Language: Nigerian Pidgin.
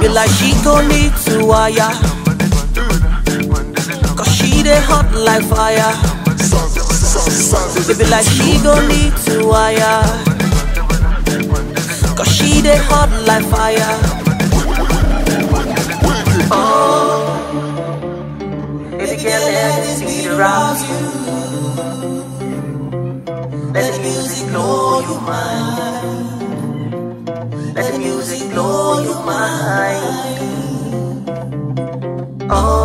Baby like she gon' need to wire. Cause she dey hot like fire. Baby like she gon' need to wire. Cause she dey hot like fire. Oh, baby girl, let the beat arouse you. Let the music blow your mind. Let the music blow your mind. Oh.